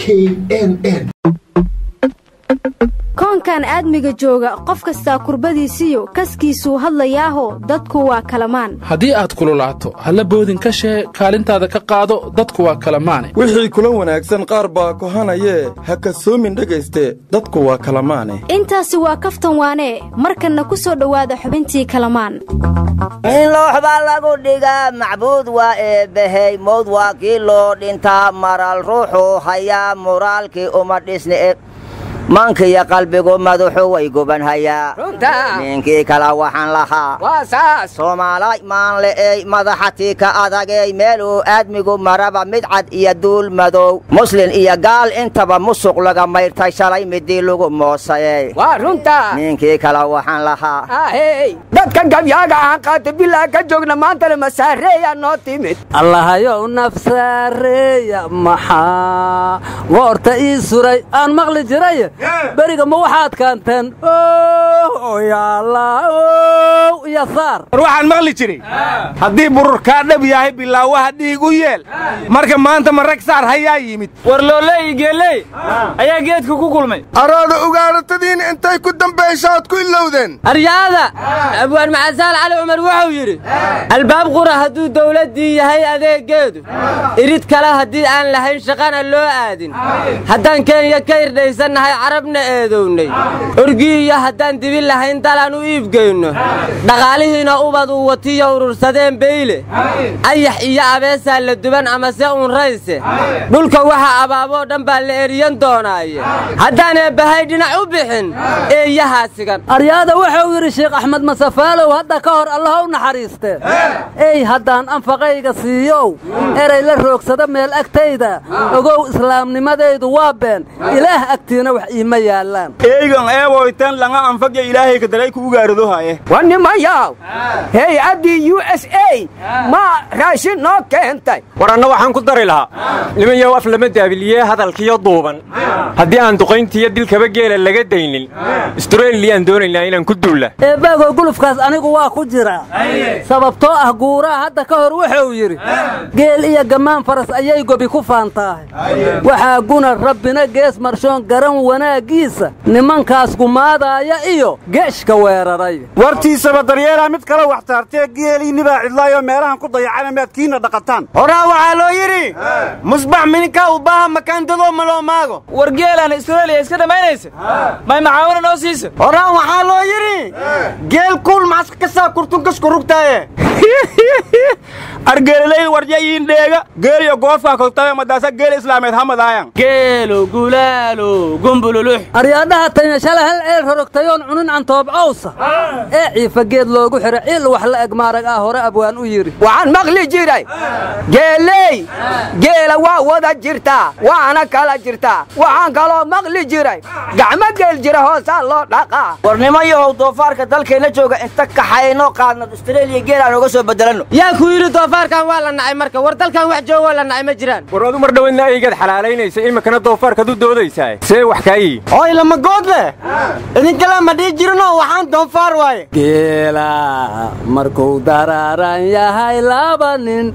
k n n koonkan aadmiga jooga qof kastaa kurbadiisiyo kaskiisuu hadlayaaho dadku waa kalamaan haddii aad kululaato halla boodin ka shee kaalintaada ka qaado dadku waa kalamaane wixii kula wanaagsan qaar baa kohanayee ha kasoomin dhegayste dadku waa kalamaane intaasi waa kaftan waanee markanna ku soo dhowaada xubintii kalamaan in looxbaa lagu dhigaa macbuud waa eebbahey mowd waa kii loo dhintaa maral ruuxuu hayaa muraalkii uma dhisni mankiyo qalbigu madaxu way gubanhayaa ninkii kala waxaan lahaa soomaalay maanle'ey madaxatii ka adagey meeluu aadmigu maraba mid cad iyo duul madow muslin iyo gaal intaba musuq laga mayrtay shalay midii lagu moosayey ninkii kala waxaan lahaa dadka gabyaaga ahaan qaata bilaa ka joogna maantana masaareeya noo timid allahayow nafsaareeya maxaa goorta ii suray aan maqli jiray beriga ma waxaad kaanteen iyo saar war waxaan maqli jiray haddii bururkaa dhab yahay bilaawaha dhiig u yeel marka maanta ma rag saar hayaa yimid war looley geeley ayaa geedka ku kulmay arooda ugaanatadiin intay ku dambaysaad ku ilowdeen aryaada abwaan macasaal cali cumar wuxuu yidhi albaab qura hadduu dawladdii yahay adeeggeedu irid kale haddii aan lahayn shaqana loo aadin haddaan kenya ka irdhaysannahay carabna eedownay orgii iyo haddaan dibin lahayn dalaan u iibgeyno dhaqaalihiina ubad uu watiyo urursadeen beyle ayax iyo abeesaa la duban amase uunrayse dhulka waxa abaaboo dhan baa la eriyan doonaaye haddaan eebbahay dhinac u bixin eeyahaa sigan aryaada wuxuu yidhi sheekh axmed masafaalow hadda ka hor allaha u naxariistee ey haddaan anfaqayga siiyow eray la roogsada meel agtayda ogow islaamnimadaydu waa been ilaah agtiina wax iima yaallaan eygan eeboytan langa anfagya ilaahay kadaray ku ugaaradohaye war nimayaw hay-addii u s a ma raashin noo keentay war anna waxaan ku dari lahaa nimanyow af lama daabiliyee hadalkiyo duuban haddii aan duqayntiiyo dilkaba geela laga daynin astreliyaan doonaynaa inaan ku duulla eebaago gulufkaas anigu waa ku jiraa sababtoo ah guuraha hadda ka hor wuxuu yidhi geel iyo gammaan faras ayay gobi ku faantaahay waxaa guna rabbina gees marshoon garan wanaaggiisa nimankaas gumaadaaya iyo geeshka weeraray wartiisaba daryeelaa mid kale wax taartee geeliinnibaa cidlaayoo meelahan ku dayacana maadkiinna dhaqataan horaa waxaa loo yidhi musbax mininka u baaha makaandadoo maloo maago war geelaan israeliya iska dhammaynaysa may macaawina noo siisa horaa waxaa loo yidhi geel kuul maxaska ka saa kurtunkasku rugtaaye argeelilay waryayiin dheega geeliyo goofkaa kogtabe madaasa geel islaameed hamadaayan geelo gulaalo gumbululux aryaadhaha tayna shala hal ceel rorogtayoon cunin cantoob cawsa ee ciifa geed loogu xidha ciil wax la eg maarag ah hore abwaan u yidhi waxaan maqli jiray geeley geela waa wada jirtaa waana kala jirtaa waxaan kaloo maqli jiray gacmo geel jira hoosaa loo dhaqaa war nimayahow doofaarka dalkeenna jooga inta kaxayno qaadno astreeliya geel aan uga soo bedelanno yaa ku yidhi doofaarkan waa la nacay marka war dalkan wax joogoo la nacay ma jiraan war adu mar dhoweydna aygaad xalaalaynaysa iminkana doofaarkaad u doodaysaa see wax kaayi oy lama good leh idinkale ma dhihi jirno waxaan doonfaar waaye geela markuu daraaran yahay laba nin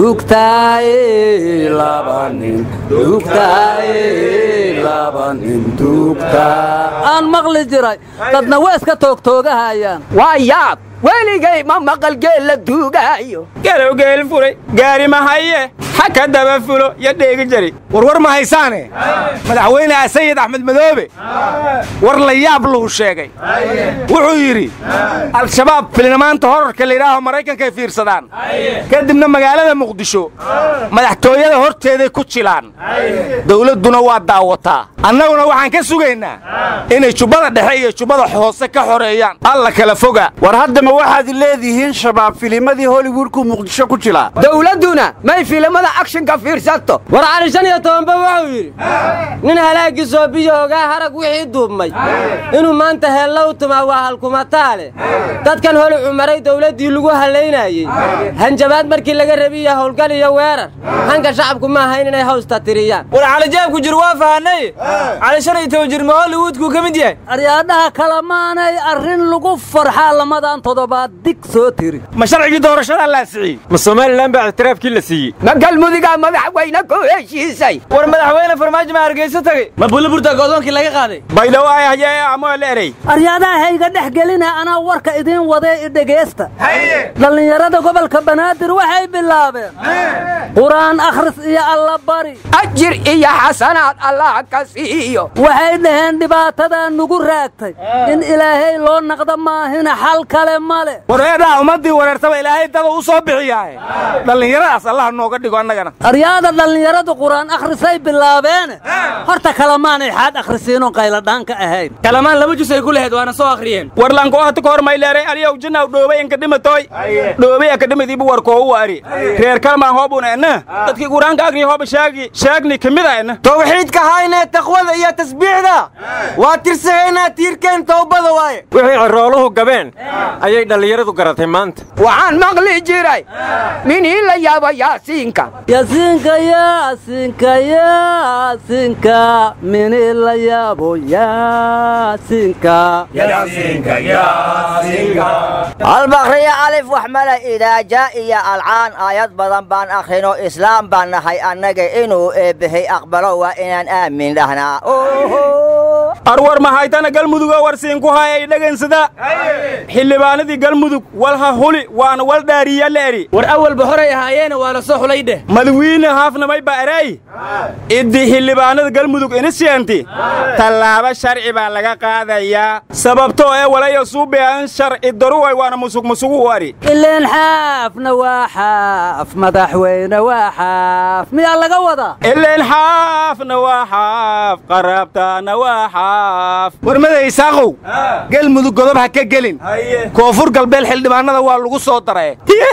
dugtaaye laba nin dugtaaye laba nin dugtaa aan maqli jiray dadna waa iska toogtoogahayaan waa yaab weligay ma maqal geel la duugaayo gelow geel fulay gaari ma haye ha ka daba fulo iyo dheegi jari warwar ma haysaane madaxweyne sayid axmed madoobe war la yaab luhu sheegay wuxuu yidhi al-shabaab filnamaanta horarka layidhaaho maraykankay fiirsadaan kadibna magaalada muqdisho madaxtooyada horteeday ku jilaan dawladduna waa daawataa annaguna waxaan ka sugaynaa inay jubbada dhexe iyo jubbada hoose ka xoreeyaan alla kala foga war haddama waxaad leedihiin shabaab filimadii hollywoodku muqdisho ku jilaa dawladduna may filimada akshinka fiirsato war cali shan iyo tobanba wuxuu yidhi nin halaagii soobiyo ogaa harag wixii duubmay inuu maanta heella u tumaa waa halkumataale dadkan holi cumaray dawladdii lagu hallaynayey hanjabaad markii laga rabiyo howlgal iyo weerar hanka shacabku ma ahayn inay hawsta tiriyaan war calijaabku jir waa fahanay cali shan iyo toban jir ma hollywoodkuu ka mid yahay aryaadhaha kale maanay arrin lagu farxaa lamadan toddobaad dig soo tiri ma sharcigii doorashadaa laasiciyey ma somalilan baa ictiraafkii la siiyey ma galmudugaa madaxweyne ku heshiisay war madaxweyne farmaajo ma hargeysa tagay ma buliburta go'doonkii laga qaaday baydhawo ay hayee amoo la erey aryaadaha hayga dhex gelina anaa warka idiin wadee i dhegaysta dhallinyarada gobolka banaadir waxay bilaabeen qur'aan akhris iyo allabari ajir iyo xasanaad allah ka siiyo waxay dhaheen dhibaatadaa nugu raagtay in ilaahay loo naqdo maahina xal kale male wareedhaha ummaddii wareertaba ilaahay dada u soo bixiyaaye dhallinyaradaas allah nooga dhigo annagana aryaada dhallinyaradu qur'aan akhrisay bilaabeene horta kalamaanay xaad akhrisiinoo qayladhaanka ahayn kalamaan laba jus ay ku lahayd waana soo akhriyeen war lankoahta ka hor mayleeray aliyow jinaw dhoobay inkadhimatoy dhoobay akadhimadiibu warkoo u ari reer kalmaan hoobuna enna dadkii quraanka agri hooba shaagi shaagni kamida enna tawxiidka haynee taqwada iyo tasbiixda waa tirsagaynaa tiirkeen towbada waaye wixii cirooluhu gabeen ayay dhallinyaradu garatay maanta waxaan maqli jiray minii la yaabo yaasiinka yaasiinka yaasiinka yaasiinka mini la yaabo yaasiinka albakriya alif wax mala idaaja iyo alcaan aayad badan baan akhrino islaam baan nahay annaga inuu eebbahay aqbalo waa inaan aamin dhahnaa arwar mahaytana galmudugo warsiinku hayay dhegensada xildhibaanadii galmudug walha huli waana wal dhaariya la eri war awalba horay ahaayeena waa la soo xulay dheh madawiine haafnamay ba eray iddi xildhibaanada galmudug inisyeenti tallaabo sharci baa laga qaadayaa sababtoo ee walayo suubean sharci daruway waana musug musugu u ari ileen xaafna waa xaaf madaxweyne waa xaaf miyaa laga wadaa ileen xaafna waa xaaf qaraabtaana waa xaaf warmada isaaqow galmudug godob ha ka gelin koonfur galbeed xildhibaanada waa lagu soo daray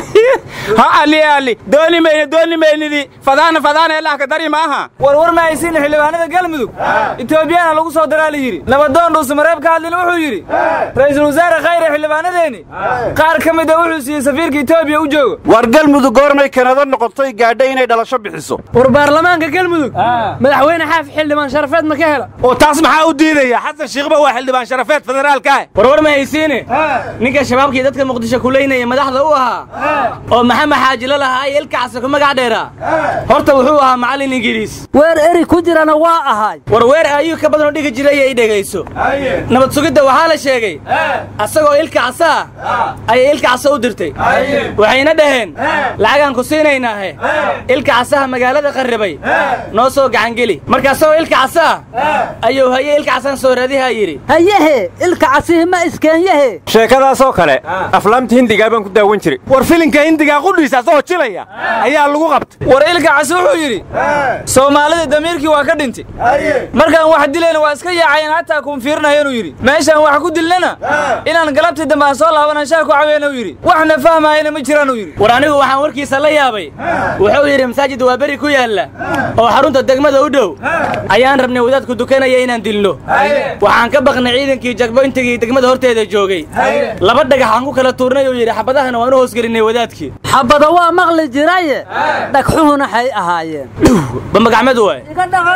ha ali ali dooni mayne dooni maynidi fadaana fadaana elahka dari maaha war war ma haysiina xildhibaanada galmudug etoobiyana lagu soo daraa la yidhi nabadoon dhuusamareeb ka hadlina wuxuu yidhi ra'iisul wasaare khayre xildhibaanadeenni qaar ka mida wuxuu siiyey safiirka etoobiya u joogo war galmudug goormay kanada noqotay gaadha inay dhalasho bixiso war baarlamaanka galmudug madaxweyne xaaf xildhibaan sharafeed ma ka hela oo taas maxaa u diidaya xasan shiikhba waa xildhibaan sharafeed federaalka ah war war ma haysiine ninka shabaabkii dadka muqdisho kuleynaya madaxda u ahaa oo maxamed xaajilo lahaa iyo ilkacasa ku magac dheeraa horta wuxuu ahaa macallin ingiriis weer eri ku jirana waa ahay war weer ayuu ka badanoo dhigi jiray ay dhegayso nabad sugidda waxaa la sheegay asagoo ilka casa ah ayay ilka casa u dirtay waxayna dhaheen lacagaan ku siinaynaahe ilka casaha magaalada qarribay noo soo gacangeli marka asagoo ilka casa ah ayuu haye ilka casaan soo raadihaa yidhi hayehe ilka casihi ma iskeenyahe sheekadaasoo kale aflaamta hindigaa baan ku daawan jiray war filinka hindigaa qudhiisa asagoo jilaya ayaa lagu qabtay war ilka casi wuxuu yidhi soomaalida damiirkii waa ka dhintay markaan wax dilayna waa iska yaacayeen hataa kuun fiirinaya inuu yidhi meeshaan wax ku dilnana inaan galabtii dambe aan soo laabanan shaa ku caweena uu yidhi waxna fahmaayana ma jiraan uu yidhi war anigu waxaan warkiisa la yaabay wuxuu yidhi masaajid waa beri ku yaalla oo xarunta degmada u dhow ayaan rabnay wadaadku dukanaya inaan dilno waxaan ka baqnay ciidankii jagboyntigii degmada horteeda joogay laba dhagax aan ku kala tuurnay uu yidhi xabadahana waan u hoosgelinay wadaadkii xabada waa maqli jiraye dhagxuhuna xay ahaayeen bamagacmadu waay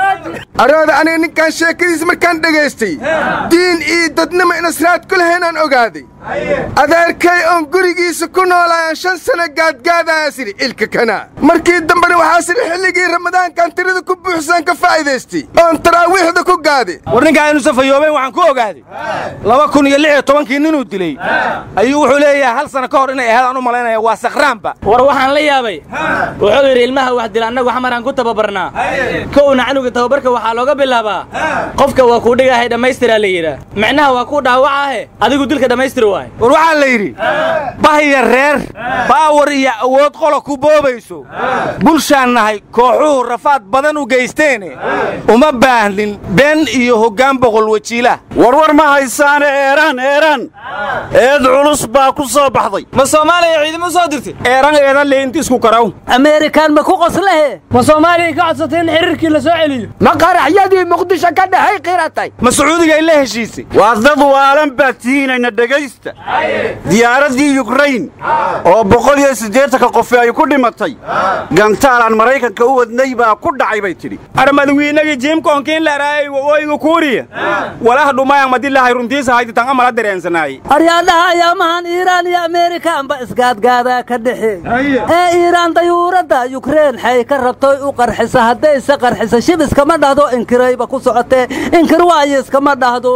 arooda aniga ninkaan sheekadiis markaan dhegaystay diin iyo dadnimo inasraad ku lahaynaan ogaaday adeerkay oon gurigiisa ku noolaayaan shan sana gaadgaadayaan sidhi ilka kana markii dambena waxaa sidhi xilligii ramadaankaan tirada ku buuxsaan ka faa'iidaystay oon taraawiixda ku gaaday war ninkaa inu safayooben waxaan ku ogaaday laba kun iyo lix iyo tobankii ninuu dilay ayuu wuxuu leeyahay hal sana ka hor inay ahayd aan u malaynaya waa sakhraanba war waxaan la yaabay wuxuu yidhi ilmaha wax dila annagu xamaraan ku tababarnaa kowna canuga tababarka waxaa looga bilaabaa qofka waa kuu dhigahay dhammaystiraa la yidhaah micnaha waa kuu dhaawacaahe adigu dilka dhammaystir waay war waxaa la yidhi bahya reer baawar iyo awood qola ku boobayso bulshaan nahay kooxuhu rafaad badan u geysteene uma baahnin been iyo hoggaan boqol wajiilah warwar ma haysaane eeraan eeraan eed culus baa ku soo baxday ma soomaaliya ciidamo soo dirtay eeran eedan leynti isku karaw ameerikaan ma ku qoslahe ma soomaaliya ka codsatay in xiriirkii la soo celiyo ma qaraxyadii muqdisho ka dhahay qiratay ma sacuudiga ay la heshiisay waa dad waalan baad tihiinayna dhegaysta dhegaysta diyaaraddii yukrain oo boqol iyo siddeetanka qofi ay ku dhimatay gantaalaan maraykanka u wadnay baa ku dhacay bay tidhi armadwiinagii jiimkoonkiin laraayay waqooyiga kuuriya walaha dhumayang madilahay runtiisa hayditan amala dareensanaayey aryaadhaha ayaamahan iiraan iyo ameerikaanba isgaadgaadaa ka dhexe ee iiraan dayuuradda yukrain xay ka rabtoy u qarxisa haddayse qarxisa shib iskama dhahdo inkirayba ku socotee inkir waayo iskama dhahdo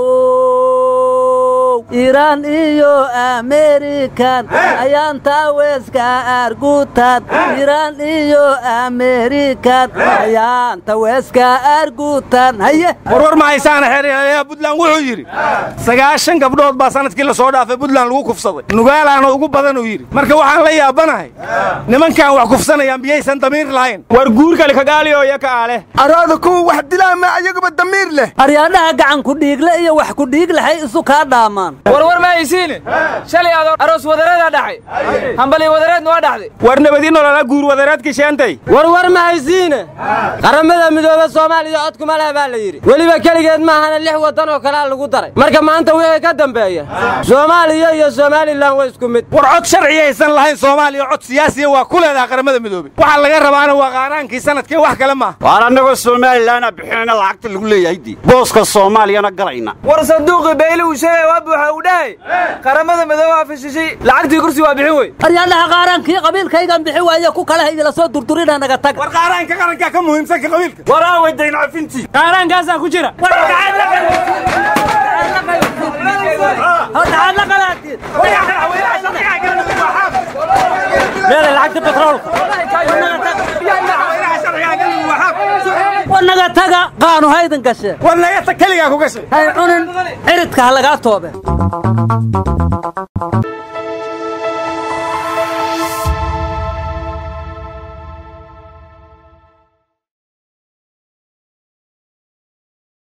iiraan iyo ameerikan ayaan taaweeska argutan iiraan iyo ameerikan ayaan taweeska argutan haye warwar ma haysaana xeeryaalayaha buntland wuxuu yidhi sagaashan gabdhood baa sanadkii la soo dhaafay buntland lagu kufsaday nugaalaana ugu badan uu yidhi marka waxaan la yaabanahay nimankan wax kufsanayaan biyaysan damiir lahayn war guurkale kagaaliyo iyo ka aale arooda kuwa wax dilaa ma ayaguba damiir leh aryaadhaha gacan ku dhiigle iyo wax ku dhiig lahay isu kaa dhaamaan warwar ma haysiine shalay adoo aroos wadareedaa dhaxay hambali wadareedna waa dhaxday war nabadi nolola guur wadareedka sheentay warwar ma haysiine qaramada midoobe soomaaliya codkuma leh baa la yidhi weliba keligeed maahana lix waddan oo kalea lagu daray marka maanta wixii ka dambeeya soomaaliya iyo somalilan waa isku mid war cod sharci aysan lahayn soomaaliya cod siyaasiya waa ku leedaha qaramada midoobe waxaa laga rabaana waa qaaraankii sanadkii wax kale maaha waan annagoo somalilanaa bixinayna lacagta lagu leeyahay dii booska soomaaliyana galayna war sanduuqii bayli uu sheegay waa buuxa uu dhahay qaramada midoobe waa fashishay lacagtii kursi waa bixin wey aryaadhaha qaaraankii qabiilkaygan bixi waaye ku kale igala soo durdurina naga tag war qaaraanka qarankaa ka muhiimsan ka qabiilka war aaway dayn cafintii qaaraankaasaa ku jira meeda lacagta betroolka wanaga taga qaanu haydan gashe war naga tag keligaa ku gashay hay cunin ciridka ha lagaa toobe